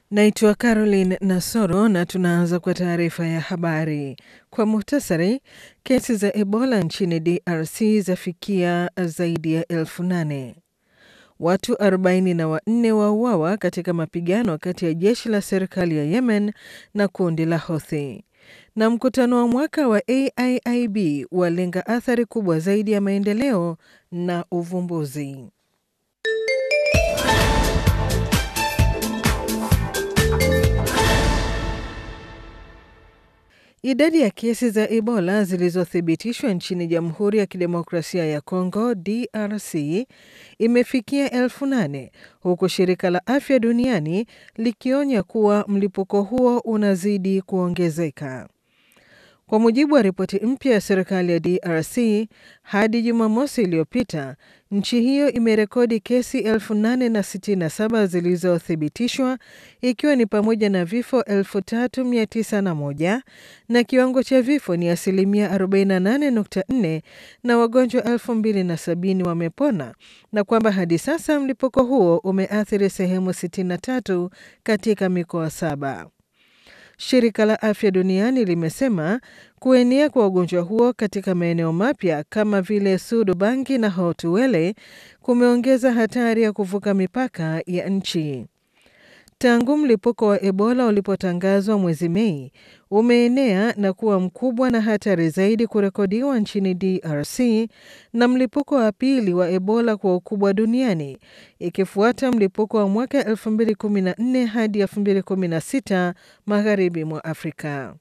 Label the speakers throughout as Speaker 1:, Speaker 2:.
Speaker 1: Naitwa Caroline Nasoro na tunaanza kwa taarifa ya habari. Kwa muhtasari, kesi za Ebola nchini DRC zafikia zaidi ya elfu nane. Watu 44 wauawa katika mapigano kati ya jeshi la serikali ya Yemen na kundi la Houthi. Na mkutano wa mwaka wa AIIB walenga athari kubwa zaidi ya maendeleo na uvumbuzi. Idadi ya kesi za Ebola zilizothibitishwa nchini Jamhuri ya Kidemokrasia ya Kongo DRC imefikia elfu nane huku shirika la afya duniani likionya kuwa mlipuko huo unazidi kuongezeka. Kwa mujibu wa ripoti mpya ya serikali ya DRC, hadi Jumamosi iliyopita nchi hiyo imerekodi kesi 867 zilizothibitishwa ikiwa ni pamoja na vifo 3901 na kiwango cha vifo ni asilimia 48.4 na wagonjwa 2070 wamepona na kwamba hadi sasa mlipuko huo umeathiri sehemu 63 katika mikoa saba. Shirika la Afya Duniani limesema kuenea kwa ugonjwa huo katika maeneo mapya kama vile Sud Bangi na Haut-Uele kumeongeza hatari ya kuvuka mipaka ya nchi. Tangu mlipuko wa Ebola ulipotangazwa mwezi Mei, umeenea na kuwa mkubwa na hatari zaidi kurekodiwa nchini DRC na mlipuko wa pili wa Ebola kwa ukubwa duniani, ikifuata mlipuko wa mwaka 2014 hadi 2016 magharibi mwa Afrika.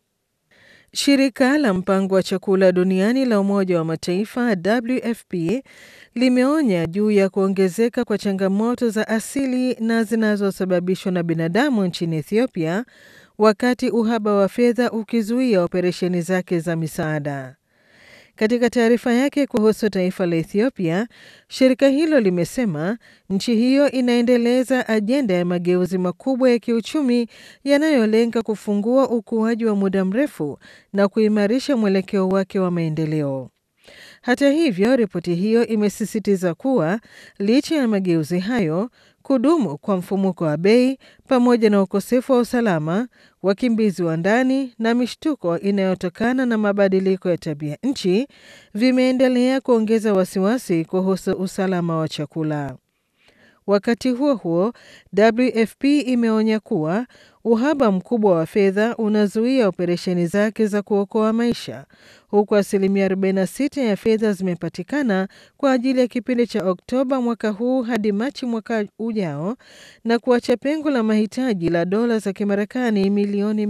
Speaker 1: Shirika la mpango wa chakula duniani la Umoja wa Mataifa WFP limeonya juu ya kuongezeka kwa changamoto za asili na zinazosababishwa na binadamu nchini Ethiopia wakati uhaba wa fedha ukizuia operesheni zake za misaada. Katika taarifa yake kuhusu taifa la Ethiopia, shirika hilo limesema nchi hiyo inaendeleza ajenda ya mageuzi makubwa ya kiuchumi yanayolenga kufungua ukuaji wa muda mrefu na kuimarisha mwelekeo wake wa maendeleo. Hata hivyo, ripoti hiyo imesisitiza kuwa licha ya mageuzi hayo, kudumu kwa mfumuko wa bei pamoja na ukosefu wa usalama, wakimbizi wa ndani na mishtuko inayotokana na mabadiliko ya tabia nchi vimeendelea kuongeza wasiwasi kuhusu usalama wa chakula. Wakati huo huo, WFP imeonya kuwa uhaba mkubwa wa fedha unazuia operesheni zake za kuokoa maisha, huku asilimia 46 ya fedha zimepatikana kwa ajili ya kipindi cha Oktoba mwaka huu hadi Machi mwaka ujao na kuacha pengo la mahitaji la dola za Kimarekani milioni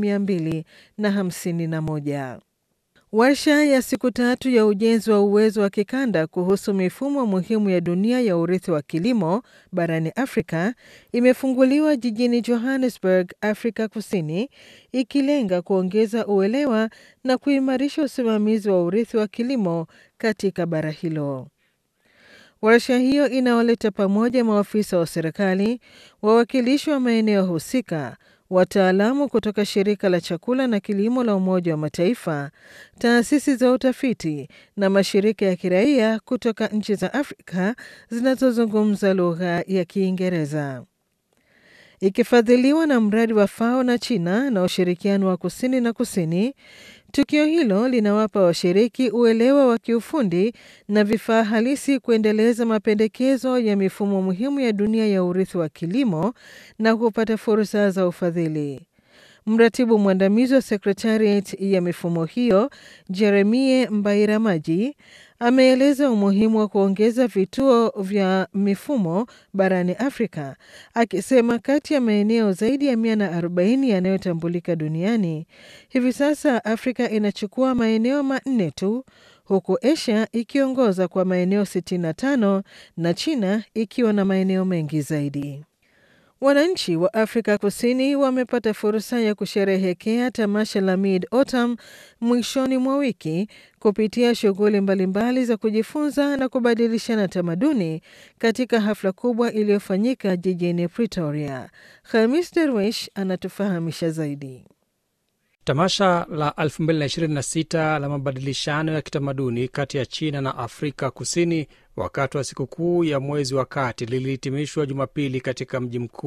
Speaker 1: 251. Warsha ya siku tatu ya ujenzi wa uwezo wa kikanda kuhusu mifumo muhimu ya dunia ya urithi wa kilimo barani Afrika imefunguliwa jijini Johannesburg, Afrika Kusini, ikilenga kuongeza uelewa na kuimarisha usimamizi wa urithi wa kilimo katika bara hilo. Warsha hiyo inaoleta pamoja maafisa wa serikali, wawakilishi wa maeneo husika, wataalamu kutoka shirika la chakula na kilimo la Umoja wa Mataifa, taasisi za utafiti na mashirika ya kiraia kutoka nchi za Afrika zinazozungumza lugha ya Kiingereza. Ikifadhiliwa na mradi wa FAO na China na ushirikiano wa kusini na kusini, tukio hilo linawapa washiriki uelewa wa kiufundi na vifaa halisi kuendeleza mapendekezo ya mifumo muhimu ya dunia ya urithi wa kilimo na kupata fursa za ufadhili. Mratibu mwandamizi wa Secretariat ya mifumo hiyo Jeremie Mbairamaji ameeleza umuhimu wa kuongeza vituo vya mifumo barani Afrika, akisema kati ya maeneo zaidi ya 140 yanayotambulika duniani hivi sasa Afrika inachukua maeneo manne tu, huku Asia ikiongoza kwa maeneo 65 na China ikiwa na maeneo mengi zaidi. Wananchi wa Afrika Kusini wamepata fursa ya kusherehekea tamasha la Mid Autumn mwishoni mwa wiki kupitia shughuli mbalimbali za kujifunza na kubadilishana tamaduni katika hafla kubwa iliyofanyika jijini Pretoria. Khamis Derwish anatufahamisha zaidi.
Speaker 2: Tamasha la 2026 la mabadilishano ya kitamaduni kati ya China na Afrika Kusini wakati wa sikukuu ya mwezi wa kati lilihitimishwa Jumapili katika mji mkuu